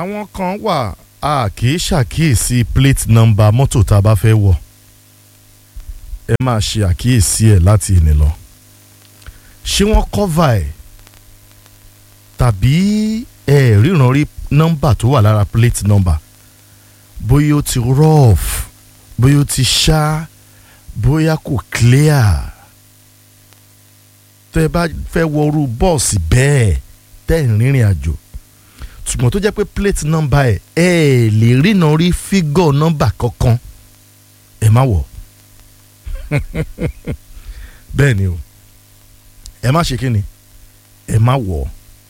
àwọn kan wà a kì í ṣàkíyèsí plate number mọ́tò tá a bá fẹ́ wọ̀ ẹ máa ṣe àkíyèsí ẹ̀ láti ìní lọ ṣé wọ́n cover ẹ̀ tàbí ẹ ríran rí nọ́mbà tó wà lára plate number bóyá ó ti rough bóyá ó ti ṣá bóyá kò clear tẹ́ ẹ bá fẹ́ wọ irú bọ́ọ̀sì bẹ́ẹ̀ tẹ́ ẹ̀ ń rìnrìn àjò ṣùgbọ́n tó jẹ́ pé plate number ẹ̀ ẹ lè ríran rí fígọ̀ nọ́mbà kankan ẹ má wọ̀ bẹ́ẹ̀ ni o ẹ má ṣe kí ni ẹ má wọ̀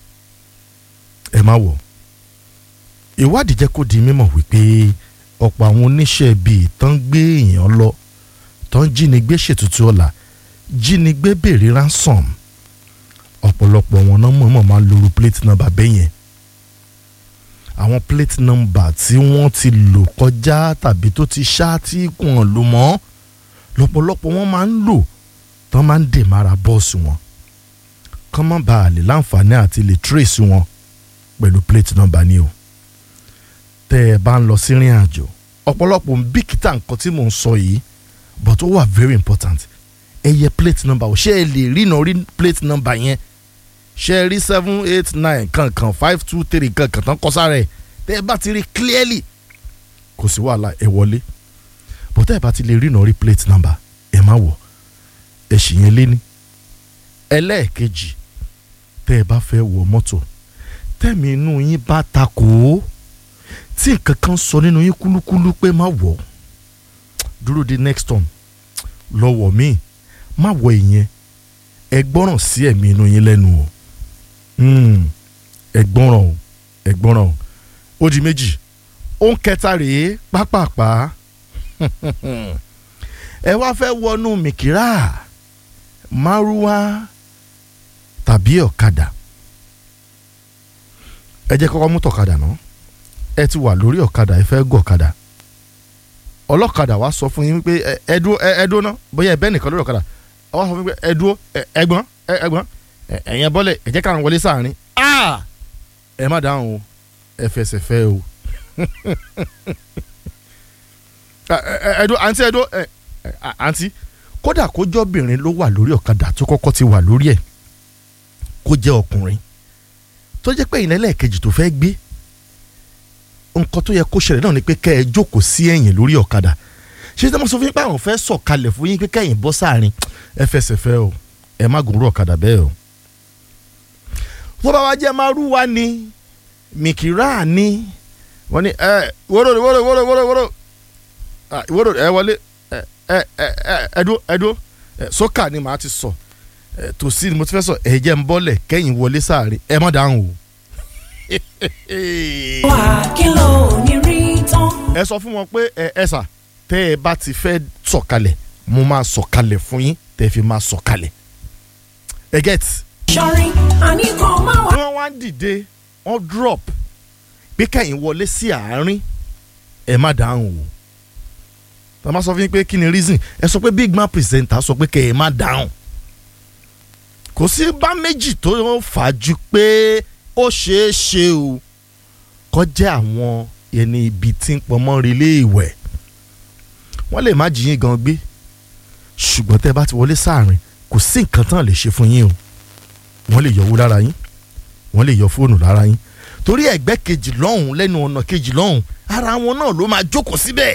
ẹ má wọ̀ ìwádìí jẹ́ kó di mímọ̀ wípé ọ̀pọ̀ àwọn oníṣẹ́ bíi tán gbé èèyàn lọ tán jínigbé ṣètùtù ọ̀la jínigbé béèrè ransom ọ̀pọ̀lọpọ̀ wọn náà mọ̀ọ́mọ̀ máa ń lóru plate number bẹ́ẹ̀ yẹn àwọn plate number tí wọ́n ti lò kọjá tàbí tó ti ṣá tí kò lò mọ́ lọ́pọ̀lọpọ̀ wọn máa ń lò tán máa ń dè mára bọ́ọ̀sì wọn kán má bàa lè láǹfààní àti lè trace wọn pẹ̀lú plate number ni o tẹ́ ẹ bá ń lọ sí ìrìn àjò ọ̀pọ̀lọpọ̀ ń bìkítà nǹkan tí mò ń sọ yìí but ó wà very important ẹ yẹ plate number o ṣé ẹ lè rí náà rí plate number yẹn ṣé ẹ rí seven eight nine kankan five two three kankan tán kọ sára ẹ tẹ́ ẹ bá ti rí clearly kò sí wàhálà ẹ wọlé but tẹ́ ẹ bá ti lè rí náà rí plate number ẹ má wọ̀ ẹ ṣì yẹn lé ní ẹlẹ́ẹ̀kejì tẹ́ ẹ bá fẹ́ wọ mọ́tò tẹ́mi inú yín bá takò ó tí nǹkan kan sọ nínú yín kúlúkúlú pé má wọ̀ dúró di next turn lọ́wọ́ mi má wọ̀ ìyẹn ẹ gbọ́ràn sí ẹ̀mí inú yín lẹ́nu o ẹ gbọ́ràn o ẹ gbọ́ràn o ó di méjì ó ń kẹta rèé pápápá ẹ wá fẹ́ wọnú mìkírà márúwá tàbí ọ̀kadà ẹ jẹ́ kọ́kọ́ mú tọ̀kadà náà ẹ ti wà lórí ọ̀kadà ẹ fẹ́ gọ̀kadà ọlọ́kadà wa sọ fún yín pé ẹ dúró ẹ dúró ná bóyá ẹ bẹ́ẹ̀ nìkan lórí ọ̀kadà ọ wá sọ fún yín pé ẹ dúró ẹgbọ́n ẹgbọ́n ẹ̀yẹn bọ́lẹ̀ ẹ jẹ́ káwọn wọlé sáàrin ẹ má dáhùn o ẹ fẹsẹ̀ fẹ́ o ẹ dúró àǹtí ẹ dúró àǹtí kódà kó jọ́bìnrin ló wà lórí ọ̀kadà tó kọ́kọ́ ti wà lórí ẹ̀ kó jẹ́ ọkùnrin tó jẹ́ pé ìnẹ́lẹ̀ kejì tó fẹ́ gbé nǹkan tó yẹ kó ṣẹlẹ̀ náà ni pé kẹ́ ẹ jókòó sí ẹ̀yìn lórí ọ̀kadà ṣé tí wọ́n sọ fún yín pé àwọn fẹ́ sọ̀kalẹ̀ fún yín pé kẹ́yìn bọ́ sáàrin ẹ fẹsẹ̀ fẹ́ o ẹ má gùn rú ọ̀kadà bẹ́ẹ̀ o. tó bá wá jẹ́ márúwá ni mìkìrá ni wọ́n ní ẹ wóró wóró wóró wóró wóró wóró ẹ wọlé ẹ ẹ ẹ ẹdó ẹdó sókà ni màá ti sọ tòsí ni mo ti fẹ́ sọ ẹ jẹ́ ń bọ́lẹ̀ kẹ́yìn wọlé sáàrin ẹ má dáhùn o wà kí ló ní rí tán. ẹ sọ fún wọn pé ẹ ẹ sà tẹ ẹ bá ti fẹ́ sọ̀kalẹ̀ mo máa sọ̀kalẹ̀ fún yín tẹ fi máa sọ̀kalẹ̀ ẹ get. sọrin àníkàn máa wà. wọ́n wá ń dìde wọ́n drop pé kẹ́yìn wọlé sí àárín ẹ má dáhùn o tọ́ ma sọ fún yín pé kí ni reason ẹ sọ pé big man presenter sọ pé kẹ́ ẹ má dáhùn kò sí bá méjì tó fà á ju pé ó ṣeé ṣe o kọjá àwọn ẹni ibi tí ń pọnmọ́ relé ìwẹ̀ wọ́n lè má jiyín gan gbé ṣùgbọ́n tẹ́ bá ti wọlé sáàrin kò sí nǹkan tán lè ṣe fún yín o wọ́n lè yọ owó lára yín wọ́n lè yọ fóònù lára yín torí ẹgbẹ́ kejì lọ́hùn lẹ́nu ọ̀nà kejì lọ́hùn ara wọn náà ló máa jókòó síbẹ̀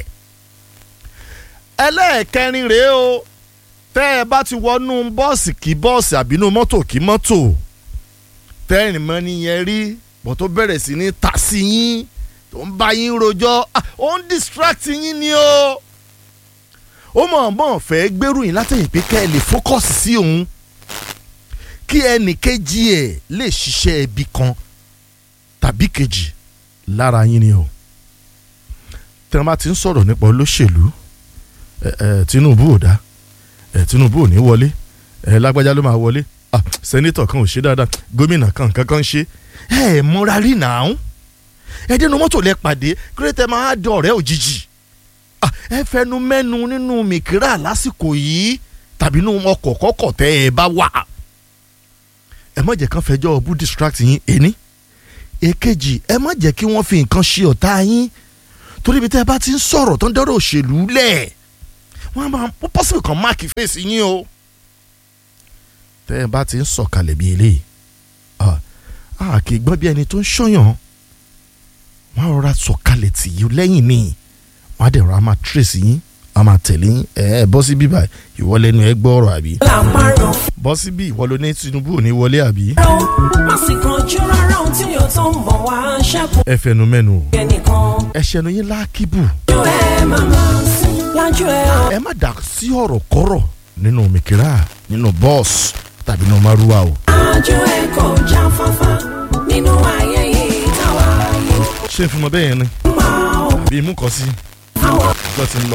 ẹlẹ́ẹ̀kẹrin rèé o tẹ́ ẹ bá ti wọnú bọ́ọ̀sì kí bọ́ọ̀sì àbínú mọ́tò kí mọ́tò tẹ́rìn mọ́ nìyẹn rí bọ́ tó bẹ̀rẹ̀ sí ní ta sí yín tó ń bá yín rojọ́ ó ń distract yín ni o ó mọ̀ mọ̀ fẹ́ gbèrú yín látẹ̀yìn pé kẹ́ ẹ lè focus sí òun kí ẹnì kejì ẹ̀ lè ṣiṣẹ́ ibi kan tàbí kejì lára yín ni o tí wọ́n bá ti ń sọ̀rọ̀ nípa olóṣèlú Tinubu ò dá Tinubu ò ní wọlé lágbájá ló máa wọlé ah sẹ́nitọ̀ kan ò ṣe dáadáa gómìnà kan kankan ṣe ẹ ẹ múra rí nàá ẹ dénú mọ́tò lẹ pàdé kírètè máa dọ̀ ọ̀rẹ́ òjijì ah ẹ fẹnu mẹ́nu nínú mìkírà lásìkò yìí tàbí nínú ọkọ̀ kọ́kọ̀ tẹ́ ẹ bá wà ẹ má jẹ́ kán fẹjọ́ ọbú distract yín ẹni èkejì ẹ má jẹ́ kí wọ́n fi nǹkan ṣe ọ̀tá yín torí ibi tẹ́ ẹ bá ti ń sọ̀rọ̀ tó ń dọ́rọ̀ òṣèlú lẹ̀ wọ́n á máa pọ́sibù kan máàkì fèsì yín o tẹ́ ẹ bá ti ń sọ̀kalẹ̀ bí eléyìí a kì í gbọ́n bí ẹni tó ń ṣọ́yàn wọ́n á rọra sọ̀kalẹ̀ tì yí lẹ́yìn ni wọ́n á dẹ̀ rọra máa tírèsì yín a máa tẹ̀lé yín ẹ ẹ bọ́ sí bíbá ìwọ lẹ́nu ẹ gbọ́ ọ̀rọ̀ àbí làpárọ̀ bọ́ sí bí ìwọ ló ní Tinubu ò ní wọlé àbí rọ má sì kánjú rárá ohun tí yóò tó ń bọ̀ wá ṣẹ́kù ẹ fẹnu mẹ́nu o ẹnìkan ẹ ṣẹnu yín lákìbù lájú ẹ màmá sí lájú ẹ ọ. ẹ má dà sí ọ̀rọ̀ kọ́rọ̀ nínú mìkírà nínú bọ́ọ̀sì tàbí nínú márúwá o lájú ẹ kò já fáfá nínú ayé yìí táwa yìí ṣé n fún mọ bẹ́ẹ̀ yẹn ni máa àbí imú kan sí àwọn lọ́ ti ń lọ